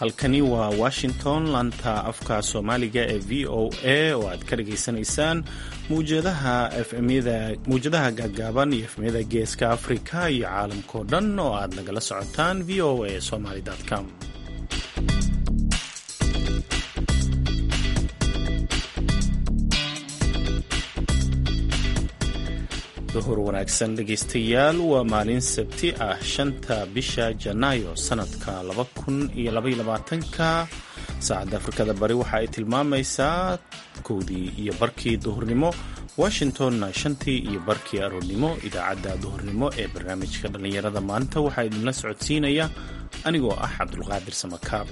halkani waa washington laanta afka soomaaliga ee v o a oo aad ka dhageysanaysaan mawjadaha gaagaaban iyo efmyada geeska afrika iyo caalamkao dhan oo aad nagala socotaan v o a somaly com duhur wanaagsan dhegaystayaal waa maalin sabti ah shanta bisha janaayo sanadka laba kun iyo labaiyo labaatanka saacadda afrikada bari waxa ay tilmaamaysaa kowdii iyo barkii duhurnimo washingtonna shantii iyo barkii aroornimo idaacadda duhurnimo ee barnaamijka dhallinyarada maalinta waxaa idinla socodsiinaya anigoo ah cabdulqaadir samakaab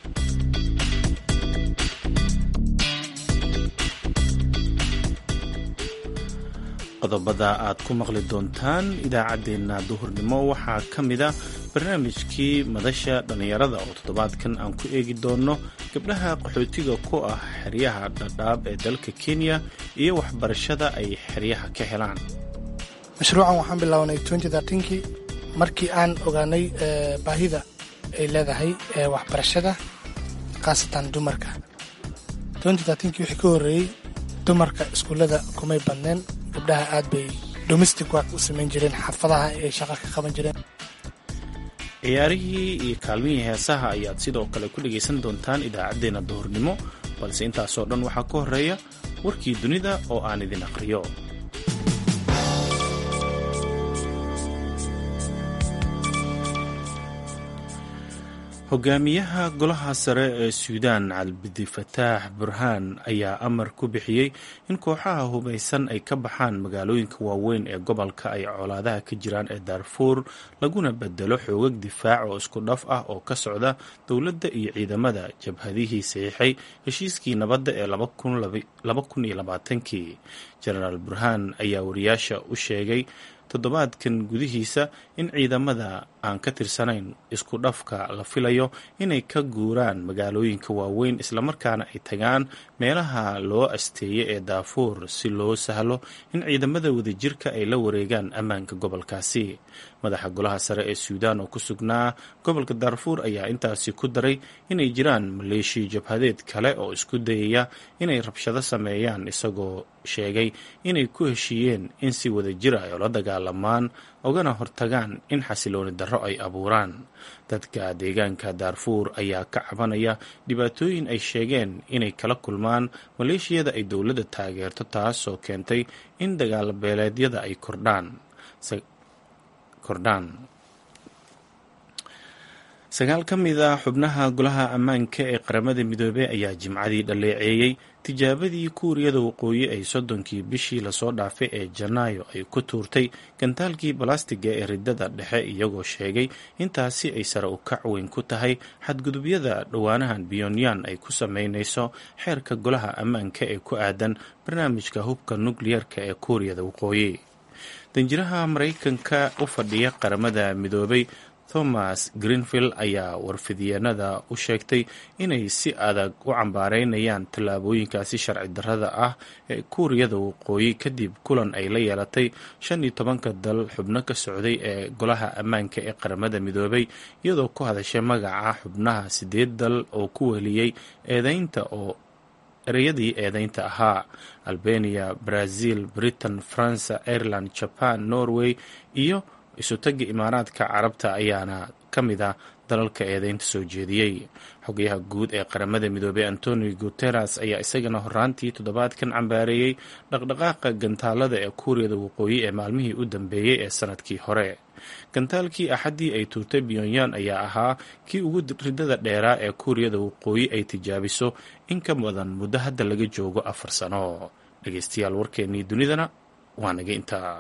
qodobada aad ku maqli doontaan idaacaddeenna duhurnimo waxaa ka mida barnaamijkii madasha dhallinyarada oo toddobaadkan aan ku eegi doonno gabdhaha qaxootiga ku ah xeryaha dhadhaab ee dalka kenya iyo waxbarashada ay xeryaha ka helaan mashruucan waxaan bilownay kii markii aan ogaanay baahida ay leedahay waxbarashada khaasatan dumarka kii wixii ka horreeyey dumarka iskuullada kumay badneen gabdhaha aad bay domestic work u samayn jireen xaafadaha ay shaqo ka qaban jireen ciyaarihii iyo kaalmihii heesaha ayaad sidoo kale ku dhegaysan doontaan idaacaddeenna duhurnimo balse intaasoo dhan waxaa ka horreeya warkii dunida oo aan idin aqriyo hogaamiyaha golaha sare ee suudaan cabdifataax burhaan ayaa amar ku bixiyey in kooxaha hubaysan ay ka baxaan magaalooyinka waaweyn ee gobolka ay colaadaha ka jiraan ee daarfuur laguna bedelo xoogag difaac oo isku dhaf ah oo ka socda dowladda iyo ciidamada jabhadihii saxiixay heshiiskii nabadda ee kii jenaraal burhaan ayaa wariyaasha u sheegay toddobaadkan gudihiisa in ciidamada aan ka tirsanayn isku dhafka la filayo inay ka guuraan magaalooyinka waaweyn islamarkaana ay tagaan meelaha loo asteeyay ee daafuur si loo sahlo in ciidamada wadajirka ay la wareegaan ammaanka gobolkaasi madaxa golaha sare ee suudaan oo ku sugnaa gobolka daarfuur ayaa intaasi ku daray inay jiraan maleeshiya jabhadeed kale oo isku dayaya inay rabshado sameeyaan isagoo sheegay inay ku heshiiyeen in si wadajira ay ula dagaalamaan ogana hortagaan in xasilooni darro ay abuuraan dadka deegaanka daarfuur ayaa ka cabanaya dhibaatooyin ay sheegeen inay kala kulmaan maleeshiyada ay dowladda taageerto taasoo keentay in dagaalabeeleedyada ay kordhaan kordhaan sagaal ka mid a xubnaha golaha ammaanka ee qaramada midoobey ayaa jimcadii dhaleeceeyey tijaabadii kuuriyada waqooyi ay soddonkii bishii lasoo dhaafay ee janaayo ay ku tuurtay gantaalkii balastiga ee ridada dhexe iyagoo sheegay intaasi ay sare u kac weyn ku tahay xadgudubyada dhowaanahan biyonyan ay ku sameynayso xeerka golaha ammaanka ee ku aadan barnaamijka hubka nukliyarka ee kuuriyada waqooyi danjiraha maraykanka u fadhiya qaramada midoobay thomas greenfield ayaa warfidyeennada u sheegtay inay si adag u cambaareynayaan tallaabooyinkaasi sharci darrada ah ee kuuriyada waqooyi kadib kulan ay la yeelatay shan iyo tobanka dal xubno ka socday ee golaha ammaanka ee qaramada midoobay iyadoo ku hadashay magaca xubnaha sideed dal oo ku weliyey eedeynta oo ereyadii eedeynta ahaa albania brazil britain faransa ireland jaban norway iyo isutagga imaaraadka carabta ayaana ka mid a dalalka eedeynta soo jeediyey xogayaha guud ee qaramada midoobey antonio guteres ayaa isagana horaantii toddobaadkan cambaareeyey dhaqdhaqaaqa gantaalada ee kuuriyada waqooyi ee maalmihii u dambeeyey ee sanadkii hore gantaalkii axaddii ay tuurtay pyonyan ayaa ahaa kii ugu ridada dheeraa ee kuuriyada waqooyi ay tijaabiso in ka badan muddo hadda laga joogo afar sano dhegeystayaal warkeennii dunidana waa naga intaa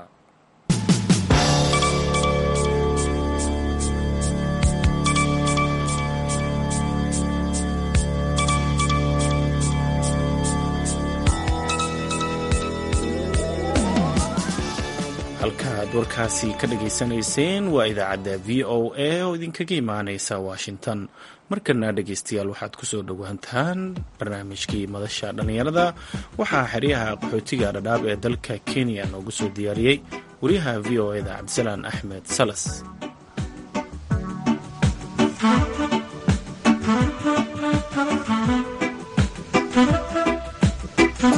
halka aad warkaasi ka dhageysanayseen waa idaacadda v o a oo idinkaga imaaneysa washington markana dhegeystayaal waxaad kusoo dhowaataan barnaamijkii madasha dhallinyarada waxaa xeryaha qaxootiga dhadhaab ee dalka kenya noogu soo diyaariyey wariyaha v o eda cabdisalaan axmed salas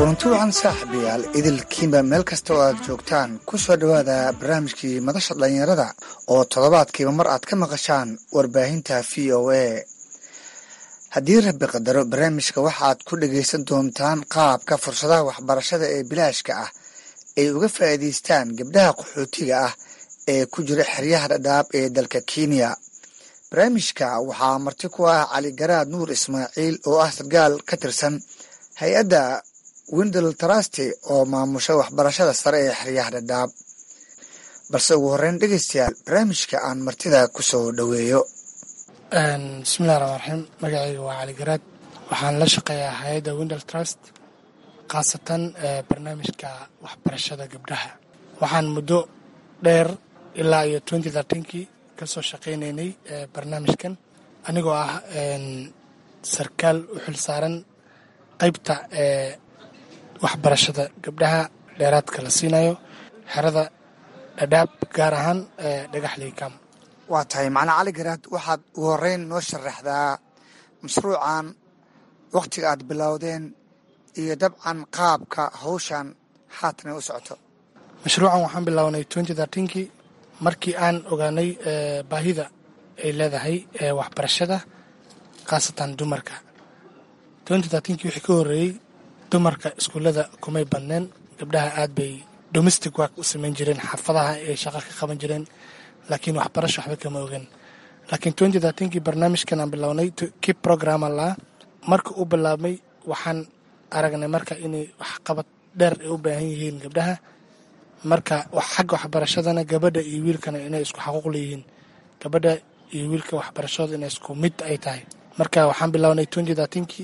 kulanti wacan saaxiibayaal idilkiinba meel kasta oo aad joogtaan ku soo dhowaada barnaamijkii madasha dhallinyarada oo toddobaadkiiba mar aad ka maqashaan warbaahinta v o a haddii rabbi qadaro barnaamijka waxaad ku dhagaysan doontaan qaabka fursadaha waxbarashada ee bilaashka ah ay uga faa'iidaystaan gabdhaha qaxootiga ah ee ku jira xeryaha dhadhaab ee dalka kenya barnaamijka waxaa marti ku ah cali garaad nuur ismaaciil oo ah sarkaal ka tirsan hay-adda windel trasti oo maamusha waxbarashada sare ee xeryaha dhadhaab balse ugu horreyn dhegeystayaal barnaamijka aan martida ku soo dhoweeyo bismillahi raxmaan raxiim magacayga waa cali garaad waxaan la shaqeeyaa hay-adda windel trust khaasatan barnaamijka waxbarashada gabdhaha waxaan muddo dheer ilaa iyo twenty thirteenkii ka soo shaqaynaynay barnaamijkan anigoo ah sarkaal u xil saaran qaybta ee waxbarashada gabdhaha dheeraadka la siinayo xerada dhadhaab gaar ahaan dhagaxley kam waa tahay macnaa cali garaad waxaad ugu horreyn noo sharaxdaa mashruucan wakhtiga aad bilowdeen iyo dabcan qaabka hawshan haatan u socoto mashruucan waxaan bilownay twenty thirteenkii markii aan ogaanay baahida ay leedahay waxbarashada khaasatan dumarka twenty thirteenkii wixii ka horreeyey dumarka iskuullada kumay badneen gabdhaha aad bay domestic work u samayn jireen xaafadaha ay shaqo ka qaban jireen laakiin waxbarasho waxba kama ogan laakiin twenty thirteenkii barnaamijkan aan bilownay kii programa lahaa marka uu bilaabmay waxaan aragnay marka inay waxqabad dheer ay u baahan yihiin gabdhaha marka xagga waxbarashadana gabadha iyo wiilkana inay isku xaquuq leeyihiin gabadha iyo wiilka waxbarashadooda inay isku mid ay tahay marka waxaan bilownay twenty thirteenkii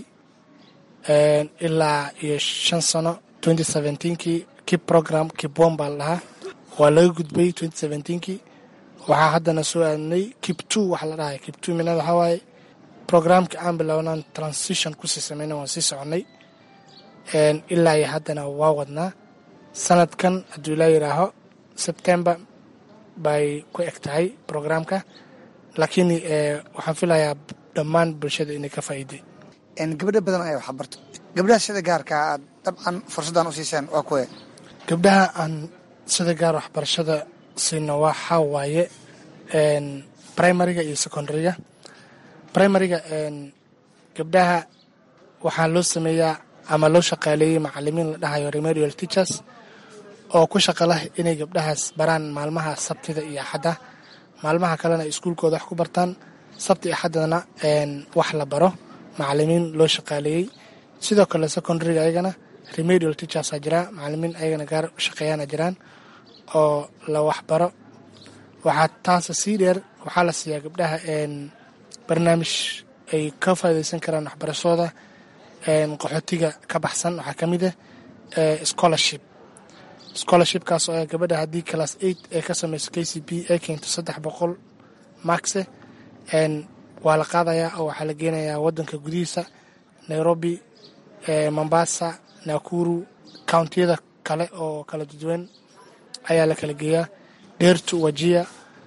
ilaa iyo shan sano twenty seventeenkii kii program kibon baa la dhahaa waa laga gudbay twenty seventeenkii waxaa haddana soo aadnay kib two waxa la dhahay kib two minad waxaa waaye programka aan bilownaan transition kusii sameyna waan sii soconnay ilaa iyo haddana waa wadnaa sanadkan hadduu ilaa yidhaaho sebtember bay ku eg tahay programka laakiin waxaan filayaa dhammaan bulshada inay ka faa'iiday gabdho badan ayaa waxbarto gabdhaha sida gaarka aad dabcan fursaddan u siiseen waa kuwe gabdhaha aan sida gaar waxbarashada siino waxaa waaye primariga iyo secondaryga primariga gabdhaha waxaa loo sameeyaa ama loo shaqaaleeyey macalimiin la dhahayo remedial teachers oo ku shaqa lah inay gabdhahaas baraan maalmaha sabtida iyo axadda maalmaha kalena ay iskuulkooda wax ku bartaan sabti iyo axaddana wax la baro macalimiin loo shaqaaleeyey sidoo kale secondaryga ayagana remedial teachers a jiraa macalimiin ayagana gaar u shaqeeyaana jiraan oo la waxbaro waxaa taasa sii dheer waxaa la siiyaa gabdhaha barnaamij ay ka faa'idaysan karaan waxbarashadooda qaxootiga ka baxsan waxaa ka mid ah scholarship scholarshipkaas oo gabadha haddii class eight ee ka samayso k c b ay keento saddex boqol markse waa la qaadayaa oo waxaa la geenayaa waddanka gudihiisa nairobi mombasa nakuru countiyada kale oo kala duwan ayaa la kala geeyaa dheertu wajiya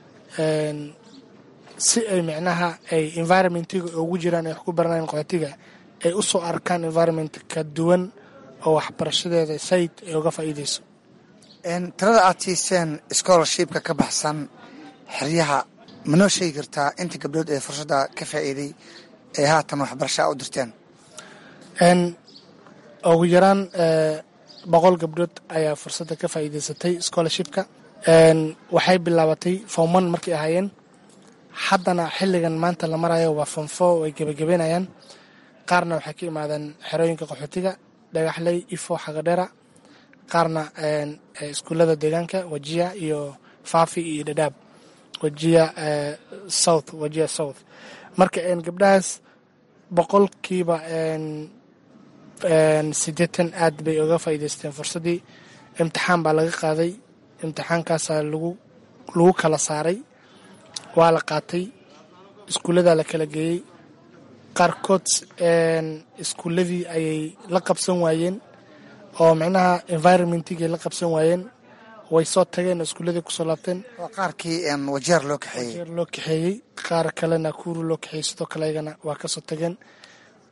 si ay micnaha ay environmentiga ugu jiraan ay wax ku baranayan qaxootiga ay u soo arkaan environment ka duwan oo waxbarashadeeda said ay uga faa'iideyso tirada aad siiseen scholarshipka ka baxsan xeryaha ma noo sheegi kartaa inta gabdhood ee fursadda ka faa'iiday ee haatan waxbarashaa u dirteen ugu yaraan boqol gabdhood ayaa fursadda ka faa'iideysatay scholarshipka waxay bilaabatay form one markay ahaayeen haddana xilligan maanta la marayo waa form four ay gebagabeynayaan qaarna waxay ka imaadeen xerooyinka qaxootiga dhagaxley ifo xagadhera qaarna iskuullada deegaanka wajiya iyo faafi iyo dhadhaab wajiya south wajiya south marka gabdhahaas boqolkiiba siddeetan aad bay uga faa'iidaysteen fursaddii imtixaan baa laga qaaday imtixaankaasaa lagu lagu kala saaray waa la qaatay iskuulladaa la kala geeyey qaarkood iskuulladii ayay la qabsan waayeen oo micnaha environmentigay la qabsan waayeen way soo tageen iskuulladii kusoo laabteen waa qaarkii wajeer loo kaxeeyey jeer loo kaxeeyey qaar kalena kuuru loo kaxeeyey sidoo kale ayagana waa kasoo tageen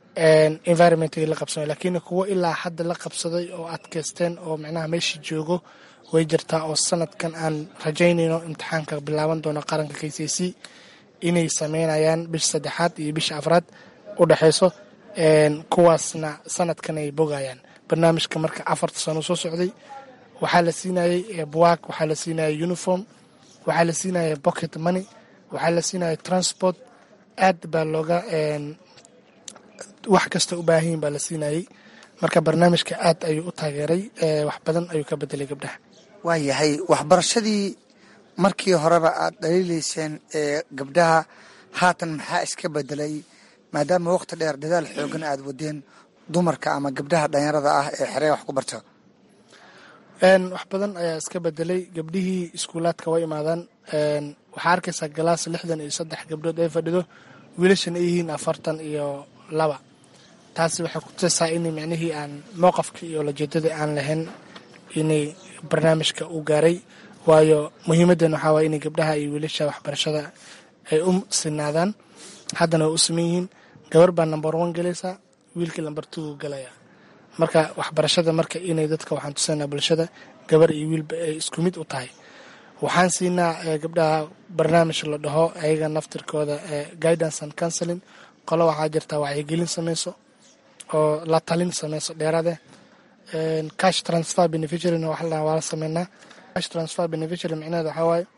environmentgii la qabsamay laakiin kuwo ilaa hadda la qabsaday oo adkaysteen oo micnaha meeshii joogo way jirtaa oo sanadkan aan rajaynayno imtixaanka bilaaban doono qaranka k c c inay sameynayaan bisha saddexaad iyo bisha afraad u dhexayso kuwaasna sanadkan ay bogayaan barnaamijka marka afarta sano soo socday waxaa la siinayay buwaag waxaa la siinayay uniform waxaa la siinayay pocket money waxaa la siinayay transport aad baa looga wax kasta u baahanyin baa la siinayay marka barnaamijka aad ayuu u taageeray wax badan ayuu ka bedelay gabdhaha waayahay waxbarashadii markii horeba aad dhaliilayseen ee gabdhaha haatan maxaa iska bedelay maadaama waqti dheer dadaal xoogan aad wadeen dumarka ama gabdhaha dhalinyarada ah ee xeree wax ku barto wax badan ayaa iska bedelay gabdhihii iskuulaadka way imaadaan waxaa arkaysaa galaas lixdan iyo saddex gabdhood ay fadhido wiilashan ay yihiin afartan iyo laba taasi waxay ku tusaysaa in micnihii aan mowqafka iyo lajeedadii aan lahayn inay barnaamijka u gaaray waayo muhiimadan waxaa waye inay gabdhaha iyo wiilasha waxbarashada ay u sinaadaan haddana way u siman yihiin gabar baa number one galaysaa wiilkii number two galaya marka waxbarashada marka inay dadka waxaan tusanaa bulshada gabar iyo wiilba ay isku mid u tahay waxaan siinaa gabdhaha barnaamij la dhaho ayaga naftirkooda guidance and counseling qolo waxaa jirtaa wacyigelin sameyso oo la talin sameyso dheeraade cash transfer beneficiaryna wax la waa la sameynaa cash transfer beneficiary micnaheeda waxaa waaye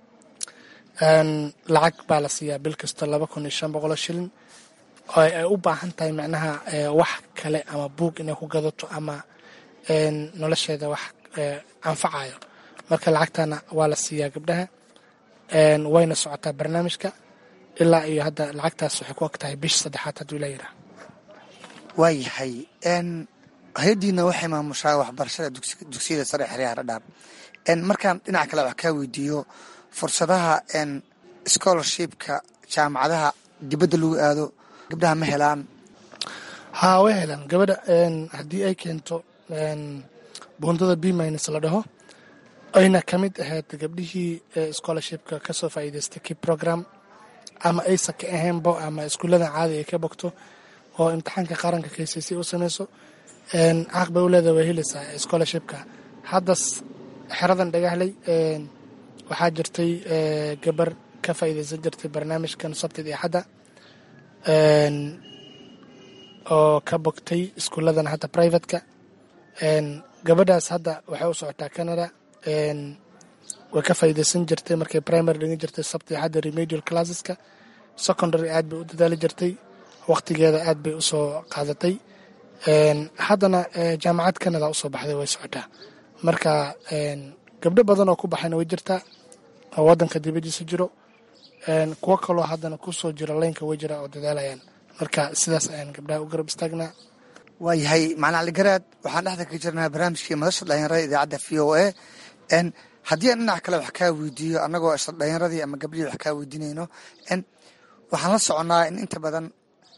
lacag baa la siiyaa bil kasta laba kun iyo shan boqoloo shilin oo ay u baahan tahay macnaha wax kale ama buug inay ku gadato ama nolosheeda wax anfacayo marka lacagtana waa la siiyaa gabdhaha wayna socotaa barnaamijka ilaa iyo hadda lacagtaas waxay ku og tahay bish saddexaad hadduu la yiraa waayahay hay-addiina waxay maamushaa waxbarashada dugsiyada sare xeryaha dhadhaab markaan dhinac kale wax kaa weydiiyo fursadaha scholarshipka jaamacadaha dibadda lagu aado gabdhaha ma helaan haa way helaan gabadha haddii ay keento buundada b minus la dhaho ayna ka mid ahayd gabdhihii scholarshipka kasoo faa'iidaystay ki program ama aysa ka ahaynbo ama iskuulladan caadi ay ka bogto oo imtixaanka qaranka k c c u sameyso xaq bay u leedahay way helaysaa scholarshipka hadda xeradan dhagahley waxaa jirtay gabar ka faa'iidaysan jirtay barnaamijkan sabtid iyo xadda oo ka bogtay iskuulladan hadda privateka gabadhaas hadda waxay u socotaa canada way ka faa'iidaysan jirtay markay primary dhigan jirtay sabti xadda remedial classeska secondary aad bay u dadaali jirtay waqtigeeda aad bay usoo qaadatay haddana jaamacad canada usoo baxday way socotaa marka gabdho badan oo ku baxayna way jirtaa oo wadanka dibadiisa jiro kuwo kaloo haddana kusoo jira laynka way jira oo dadaalayaan marka sidaas ayaan gabdhaha u garab istaagnaa waayahay macalin caligaraad waxaan dhexda ka jirnaa barnaamijkii madasha dhalinyarada idaacadda v o a haddii aan dhinac kale wax kaa weydiiyo annagoo isla dhalinyaradii ama gabdhihii wax kaa weydiinayno waxaan la soconnaa in inta badan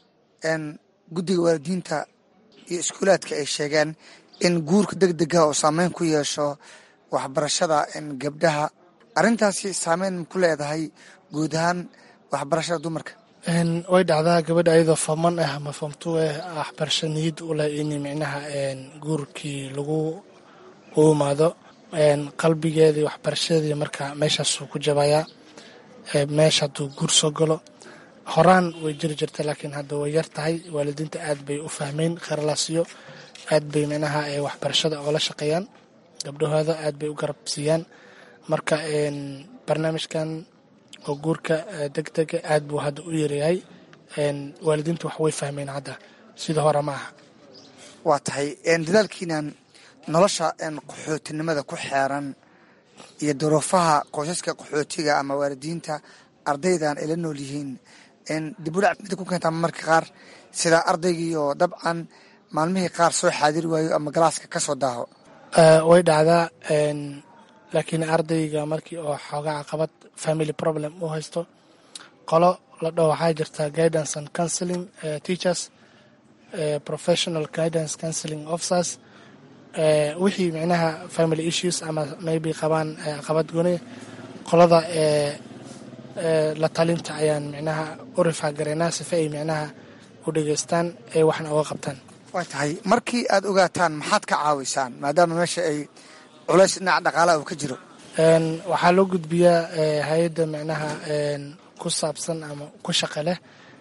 guddiga waalidiinta iyo iskuulaadka ay sheegeen in guurka deg dega oo saameyn ku yeesho waxbarashada gabdhaha arrintaasi saameyn ku leedahay guud ahaan waxbarashada dumarka way dhacdaa gabadha ayadoo fooman ah ama foomtu ah waxbarasho niyad u leh in micnaha guurkii lagu u imaado qalbigeedii waxbarashadii marka meeshaasuu ku jabayaa meesha hadduu guur soo galo horaan way jiri jirta laakiin hadda way yar tahay waalidiinta aad bay u fahmeen kharlaasiyo aad bay micnaha waxbarashada oola shaqeeyaan gabdhahooda aad bay u garab siiyaan marka barnaamijkan oo guurka deg dega aad buu hadda u yaryahay waalidiinta wax way fahmeen hadda sida hore ma aha waa tahay dadaalkiinan nolosha qaxootinimada ku xeeran iyo duruufaha qoysaska qaxootiga ama waalidiinta ardaydan ay la nool yihiin dibudhac mida ku keentaa marka qaar sida ardaygii oo dabcan maalmihii qaar soo xaadiri waayo ama galaaska ka soo daaho way dhacdaa laakiin ardayga markii oo xoogaa caqabad family problem u haysto qolo la dhaho waxaa jirta guidance and counseling teachers professional guidance counseling officers wixii micnaha family issues ama maybe qabaan caqabad gooniya qolada la talinta ayaan micnaha u rifaa garaynaa sife ay micnaha u dhegeystaan ee waxna uga qabtaan waa tahay markii aad ogaataan maxaad ka caawisaan maadaama meesha ay culays dhinaca dhaqaalaha uu ka jiro waxaa loo gudbiyaa hay-adda micnaha ku saabsan ama ku shaqa leh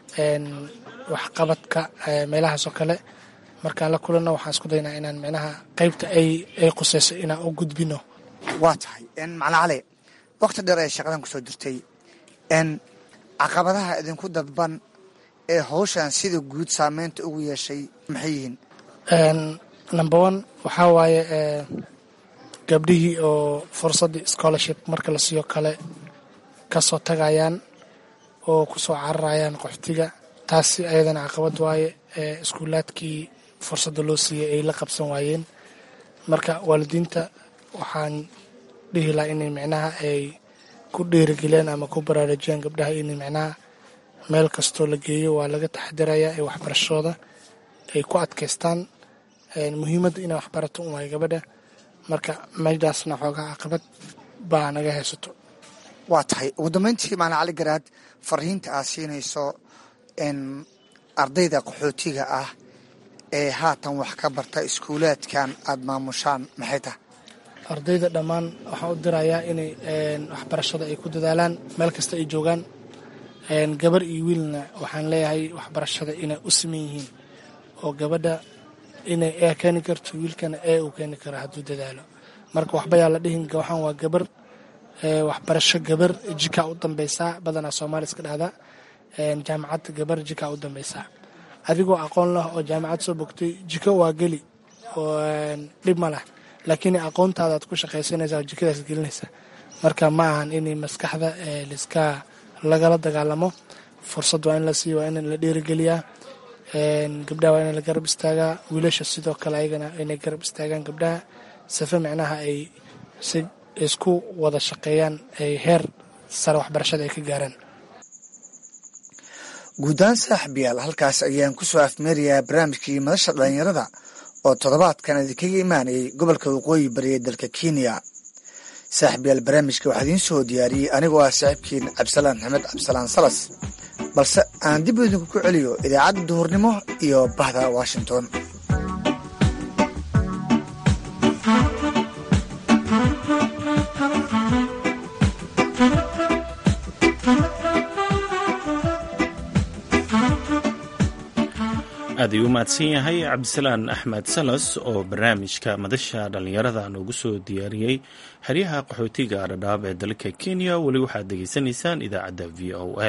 waxqabadka meelahaas oo kale markaan la kulanno waxaan isku daynaa inaan micnaha qaybta ay ay qusayso inaan u gudbino waa tahay macna cali wakti dheer ee shaqadan kusoo jirtay caqabadaha idinku dadban ee hawshan sida guud saameynta ugu yeeshay maxay yihiin number one waxaa waaye gabdhihii oo fursaddii scholarship marka la siiyo kale kasoo tagayaan oo kusoo cararayaan qaxootiga taasi ayadana caqabad waaye iskuulaadkii fursadda loo siiyey ay la qabsan waayeen marka waalidiinta waxaan dhihi lahaa inay micnaha ay ku dhiirigeliyaan ama ku baraarujiyaan gabdhaha inay micnaha meel kastoo la geeyo waa laga taxadirayaa ee waxbarashadooda ay ku adkaystaan muhiimadda inay waxbarato un waayo gabadha marka meeshaasna xoogaa caqabad baa naga haysato waa tahay ugu dambeyntii macna cali garaad fariinta aad siinayso ardayda qaxootiga ah ee haatan wax ka barta iskuulaadkan aada maamushaan maxay tahay ardayda dhammaan waxaan u dirayaa inay waxbarashada ay ku dadaalaan meel kasta ay joogaan gabar iyo wiilna waxaan leeyahay waxbarashada inay u siman yihiin oo gabadha inay ee keeni karto wiilkana ee uu keeni karo hadduu dadaalo marka waxba yaa la dhihin waxaan waa gabar waxbarasho gabar jikaa u dambeysaa badanaa soomaali iska dhahda jaamacad gabar jikaa u dambeysaa adigoo aqoon lah oo jaamacad soo bogtay jiko waa geli oo dhib ma lah laakiin aqoontaadaad ku shaqaysanaysa oo jikadaas gelinaysa marka ma ahan in maskaxda liska lagala dagaalamo fursad waa in la siiyo waa in la dhiirigeliyaa gabdhaha waa in la garab istaagaa wiilasha sidoo kale ayagana inay garab istaagaan gabdhaha safe micnaha ay si isku wada shaqeeyaan ay heer sare waxbarashada ay ka gaaraan guudahaan saaxiibayaal halkaas ayaan ku soo afmeerayaa barnaamijkii madasha dhallinyarada oo toddobaadkan idinkaga imaanayay gobolka waqooyi bari ee dalka kenya saaxiibayaal barnaamijka waxaa idiin soo diyaariyey anigoo ah saaxiibkiin cabdisalaan axmed cabdisalaan salas balse aan dib idinku ku celiyo idaacadda duhurnimo iyo bahda washington aad ayuu u mahadsan yahay cabdisalaan axmed salas oo barnaamijka madasha dhallinyarada noogu soo diyaariyey xeryaha qaxootiga dhadhaab ee dalka kenya weli waxaad degeysanaysaan idaacadda v o a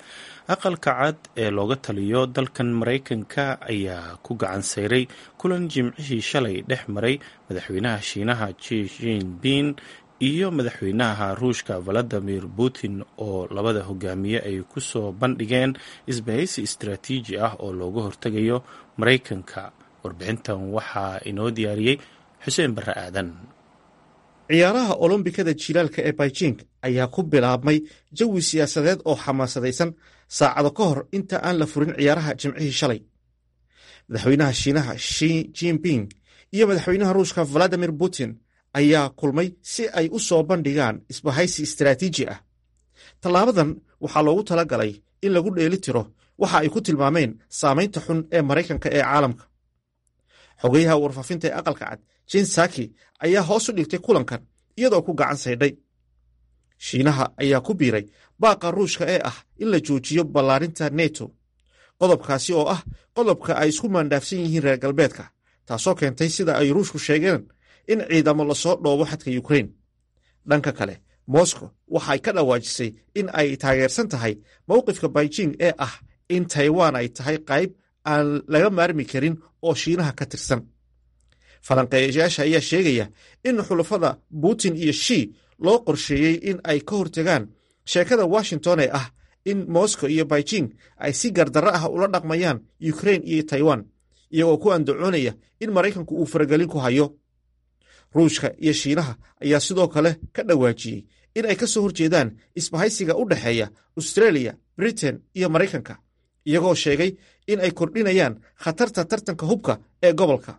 aqalka cad ee looga taliyo dalkan maraykanka ayaa ku gacan sayray kulan jimcihii shalay dhex maray madaxweynaha shiinaha ji jinping iyo madaxweynaha ruushka valadimir putin oo labada hogaamiye ay ku soo bandhigeen isbahaysi istaraatiiji ah oo looga hortegayo maraykanka warbixintan waxaa inoo diyaariyey xuseen barre aadan ciyaaraha olombikada jilaalka ee beijing ayaa ku bilaabmay jawi siyaasadeed oo xamaasadaysan saacado ka hor inta aan la furin ciyaaraha jimcihii shalay madaxweynaha shiinaha shi jinping iyo madaxweynaha ruushka valadimir putin ayaa kulmay si ay u soo bandhigaan isbahaysi istaraatiiji ah tallaabadan waxaa loogu tala galay in lagu dheeli tiro waxa ay ku tilmaameen saamaynta xun ee maraykanka ee caalamka xogeyaha warfaafinta ee aqalka cad jen saki ayaa hoos u dhigtay kulankan iyadoo ku gacan saydhay shiinaha ayaa ku biiray baaqa ruushka ee ah in la joojiyo ballaarinta neto qodobkaasi oo ah qodobka ay isku maandhaafsan yihiin reer galbeedka taasoo keentay sida ay ruushku sheegeen in ciidamo lasoo dhoobo xadka yukrain dhanka kale moscow waxay ka dhawaajisay in ay taageersan tahay mowqifka beijing ee ah in taiwan ay tahay qayb aan laga maarmi karin oo shiinaha ka tirsan falanqeeyayaasha ayaa sheegaya in xulafada putin iyo shi loo qorsheeyey in ay ka hortegaan sheekada washington ee ah in moscow iyo beijing ay si gardarro ah ula dhaqmayaan yukrain iyo taiwan iyagoo ku andacoonaya in maraykanku uu faragelin ku hayo ruushka iyo shiinaha ayaa sidoo kale ka dhawaajiyey in ay ka soo horjeedaan isbahaysiga u dhexeeya austreeliya britain iyo maraykanka iyagoo sheegay in ay kordhinayaan khatarta tartanka hubka ee gobolka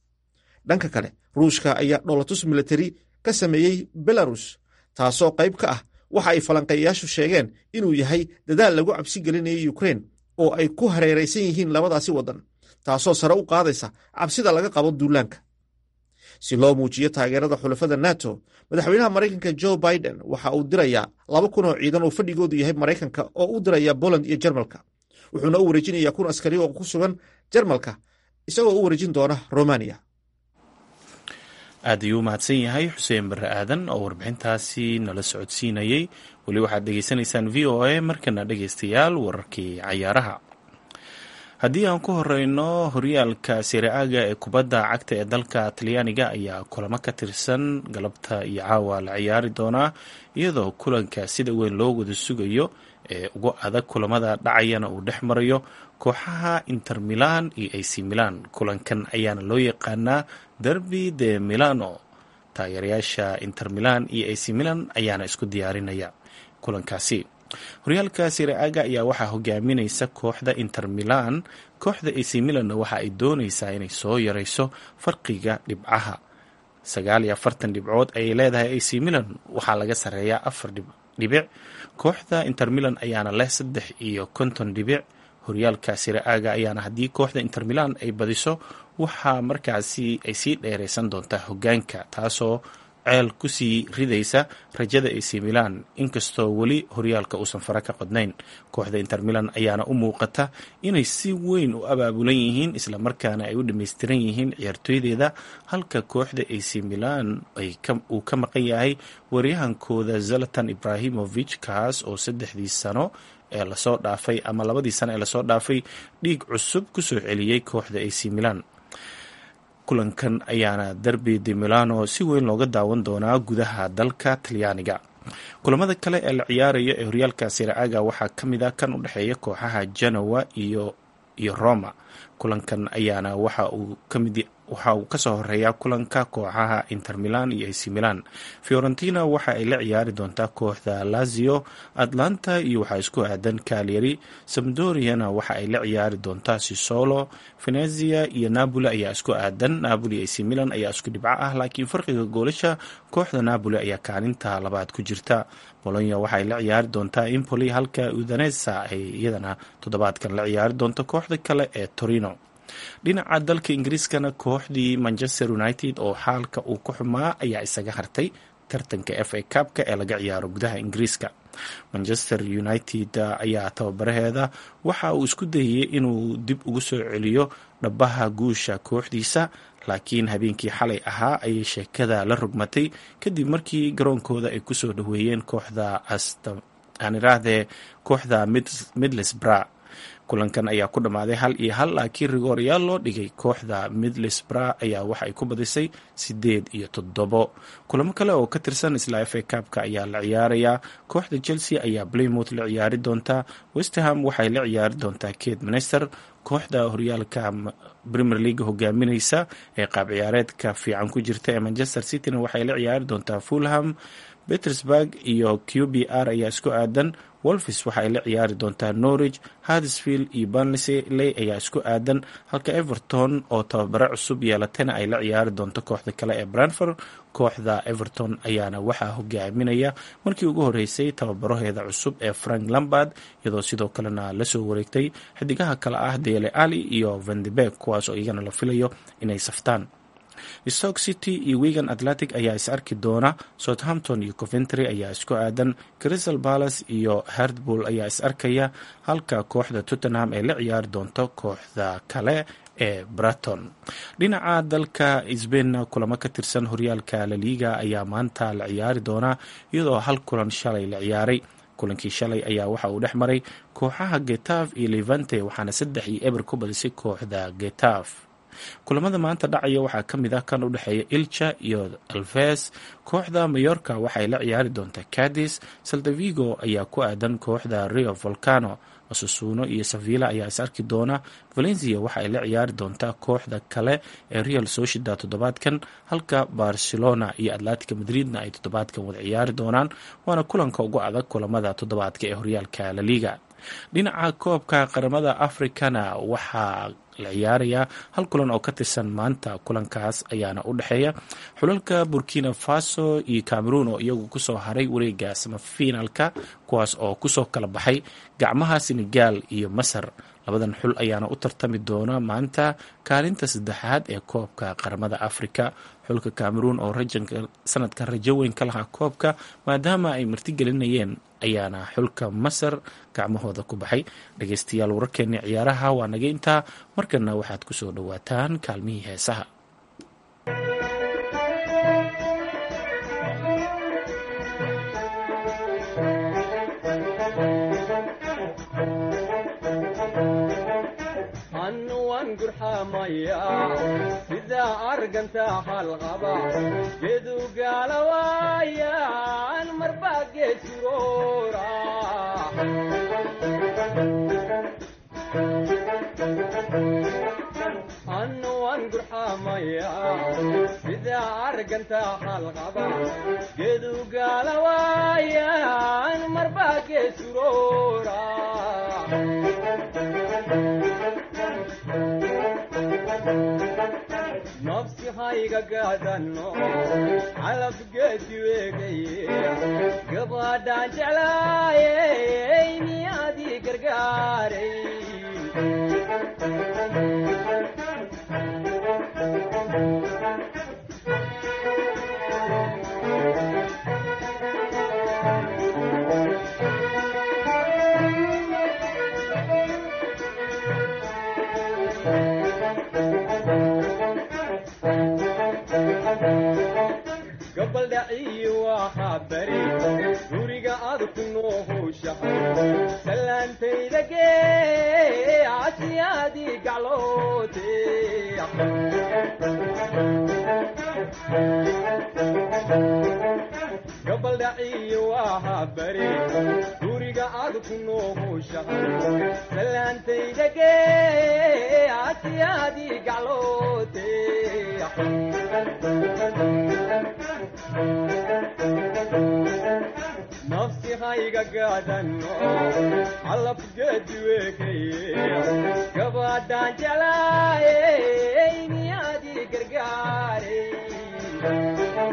dhanka kale ruushka ayaa dholotus militari ka sameeyey belarus taasoo qayb ka ah waxa ay falanqeeyayaashu sheegeen inuu yahay dadaal lagu cabsi gelinayo yukrain oo ay ku hareeraysan yihiin labadaasi waddan taasoo sare u qaadaysa cabsida laga qabo duulaanka si loo muujiyo taageerada xulafada nato madaxweynaha maraykanka jo biden waxa uu dirayaa laba kun oo ciidan oo fadhigoodu yahay maraykanka oo u diraya poland iyo jarmalka wuxuuna u wareejinayaa kun askari oo ku sugan jarmalka isagoo u wareejin doona romaniya aad ayuu u mahadsan yahay xuseen barre aadan oo warbixintaasi nala socodsiinayey weli waxaad dhegeysanaysaan v o a markana dhegeystayaal wararkii cayaaraha haddii aan ku horeyno horyaalka siriaaga ee kubadda cagta ee dalka talyaaniga ayaa kulamo ka tirsan galabta iyo caawa la ciyaari doonaa iyadoo kulanka sida weyn loo wada sugayo ee ugu adag kulamada dhacayana uu dhex marayo kooxaha inter milan iyo ac milan kulankan ayaana loo yaqaanaa derby de milano taageerayaasha inter milan iyo ac milan ayaana isku diyaarinaya kulankaasi horyaalka siriaaga ayaa waxaa hogaaminaysa kooxda inter milan kooxda ac milanna waxa ay dooneysaa inay soo yareyso farqiga dhibcaha sagaal iyo afartan dhibcood ayay leedahay ac milan waxaa laga sareeyaa afar dhibic kooxda inter milan ayaana leh saddex iyo konton dhibic horyaalka siriaaga ayaana haddii kooxda inter milan ay badiso waxaa markaasi ay sii dheereysan doontaa hogaanka taasoo ceel kusii ridaysa rajada ac milan inkastoo weli horyaalka uusan fara ka qodnayn kooxda inter milan ayaana u muuqata inay si weyn u abaabulan yihiin islamarkaana ay u dhammaystiran yihiin ciyaartooydeeda halka kooxda ac milan uu ka maqan yahay waryahankooda zalatan ibrahimovich kaas oo saddexdii sano ee lasoo dhaafay ama labadii sano ee lasoo dhaafay dhiig cusub kusoo celiyey kooxda ac milan kulankan ayaana derby de milano si weyn looga daawan doonaa gudaha dalka talyaaniga kulamada kale ee la ciyaaraya ee horyaalka siraaga waxaa ka mid a kan u dhexeeya kooxaha genoa iyo iyo roma kulankan ayaana waxa uu kamid waxa uu kasoo horeeyaa kulanka kooxaha inter milan iyo ac milan fiorentina waxa ay la ciyaari doontaa kooxda lazio atlanta iyo waxaa isku aadan calyari samdoriana waxa ay la ciyaari doontaa sisolo venezia iyo napoli ayaa isku aadan napoli ac milan ayaa isku dhibco ah laakiin farqiga goolasha kooxda napoli ayaa kaalinta labaad ku jirta bolonya waxaay la ciyaari doontaa impoli halka udanesa ay iyadana toddobaadkan la ciyaari doonto kooxda kale ee torino dhinaca dalka ingiriiskana kooxdii manchester united oo xaalka uu ku xumaa ayaa isaga hartay tartanka f a cabka ee laga ciyaaro gudaha ingiriiska manchester united ayaa tababaraheeda waxa uu isku dayay inuu dib ugu soo celiyo dhabaha guusha kooxdiisa laakiin habeenkii xalay ahaa ayay sheekada la rogmatay kadib markii garoonkooda ay kusoo dhaweeyeen kooxda aaniraahdee kooxda midlesbra kulankan ayaa ku dhammaaday hal iyo hal laakiin rigooryaal loo dhigay kooxda midlesbra ayaa waxa ay ku badisay sideed iyo toddobo kulamo kale oo ka tirsan isla f a cabka ayaa la ciyaarayaa kooxda chelsea ayaa playmouth la ciyaari doontaa westerham waxay la ciyaari doontaa kate minester kooxda horyaalka premier league hogaamineysa ee qaab ciyaareedka fiican ku jirta ee manchester cityna waxay la ciyaari doontaa fulham petersburg iyo q b r ayaa isku aadan wolfis waxa ay la ciyaari doontaa norwich hardsfield iyo banley ayaa isku aadan halka everton oo tababare cusub yeelatana ay la ciyaari doonto kooxda kale ee branford kooxda everton ayaana waxaa hogaaminaya markii ugu horeysay tababaraheeda cusub ee frank lambard iyadoo sidoo kalena lasoo wareegtay xidigaha kale ah dele ali iyo vandebeg kuwaas oo iyagana la filayo inay saftaan stoke city iyo wigan atlantic ayaa is arki doona southampton iyo coventry ayaa isku aadan crystal palace iyo herdbull ayaa is arkaya halka kooxda tottenham ay la ciyaari doonto kooxda kale ee braton dhinaca dalka sbainna kulamo ka tirsan horyaalka laliga ayaa maanta la ciyaari doonaa iyadoo hal kulan shalay la ciyaaray kulankii shalay ayaa waxa uu dhex maray kooxaha getaf iyo levante waxaana saddex iyo eber ku badisay kooxda getaf kulamada maanta dhacaya waxaa ka mid ah kan u dhexeeya ilcha iyo alves kooxda mayorka waxay la ciyaari doontaa cadis saldavigo ayaa ku aadan kooxda rio volcano masusuuno iyo savilla ayaa is arki doona valencia waxa ay la ciyaari doontaa kooxda kale ee real sociedad toddobaadkan halka barcelona iyo atlantica madridna ay toddobaadkan wada ciyaari doonaan waana kulanka ugu adag kulamada toddobaadka ee horyaalka laliga dhinaca koobka qaramada afrikana waxaa la ciyaarayaa hal kulan oo ka tirsan maanta kulankaas ayaana u dhexeeya xulalka burkina faso iyo cameroon oo iyagu kusoo haray wareega samafinaalka kuwaas oo kusoo kala baxay gacmaha senegal iyo masar labadan xul ayaana u tartami doona maanta kaalinta saddexaad ee koobka qaramada afrika xulka cameroon oo sanadkan rajo weyn ka lahaa koobka maadaama ay martigelinayeen ayaana xulka masar gacmahooda ku baxay dhageystayaal wararkeeni ciyaaraha waa naga intaa markana waxaad kusoo dhowaataan kaalmihii heesaha sida arganta halqaba gedugaalawaayaan marbaa geesuroora annuwan gurxamaya sida arganta halqaba gedugaalawaayaan marbaa geesuroora nafsi hayga gaadano calabgeedi weegaye gabadhaan jeclaayey miyaadii gargaaray gabaldhaciyi waxaa bari guriga aad ku noohowshahay salaantayda gee casiyaadii gacloote gabaldhaciyi waxaa bari guriga aad ku noohowshahay salaantayda gee casiyaadii gacloote nafsi hayga gaadano calabgeedi weekaye gabadhaan jeclaayey miyaadii gargaaray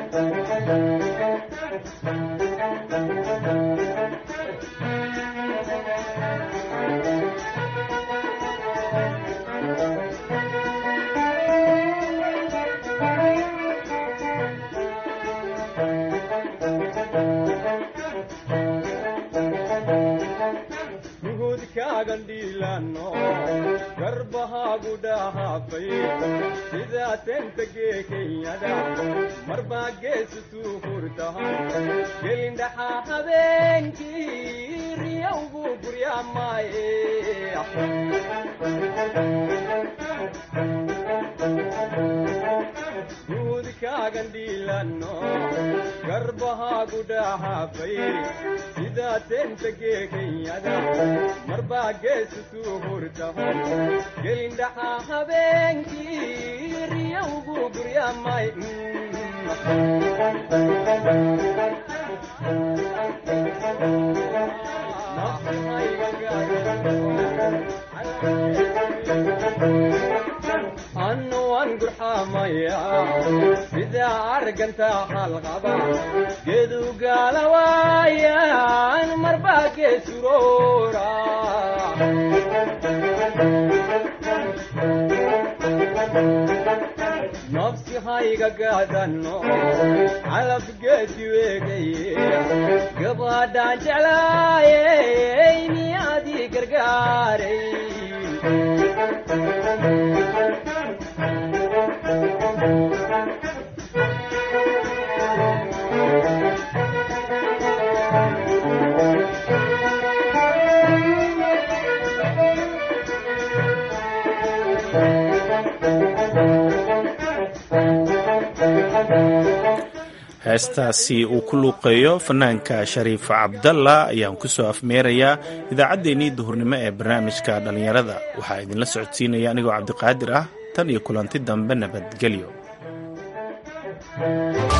gandhiilano garbahaagu dhahaafay sidaa tentagee kenyada marbaa geesutuu hurtahan gelindhaxaa habeenkii riyowgu guryaamaaye guudkaagandhiilano garbahaagu dhahaafay sidaa tentagee kenyada marbaa geesutuu hurtahan gelindhaxaa habeenkii riyowgu guryaamay annuwan gurxamaya sida arganta halqaba gedugaalawaayaan marbaa geesuroora nafsi hayga gaadano calabgeedi weegaye gabadhaan jeclaayey miyaadii gargaaray heestaasi uu ku luuqeeyo fanaanka shariif cabdalla ayaan ku soo afmeerayaa idaacaddeenii duhurnimo ee barnaamijka dhallinyarada waxaa idinla socodsiinaya anigoo cabdiqaadir ah tan iyo kulanti dambe nabadgelyo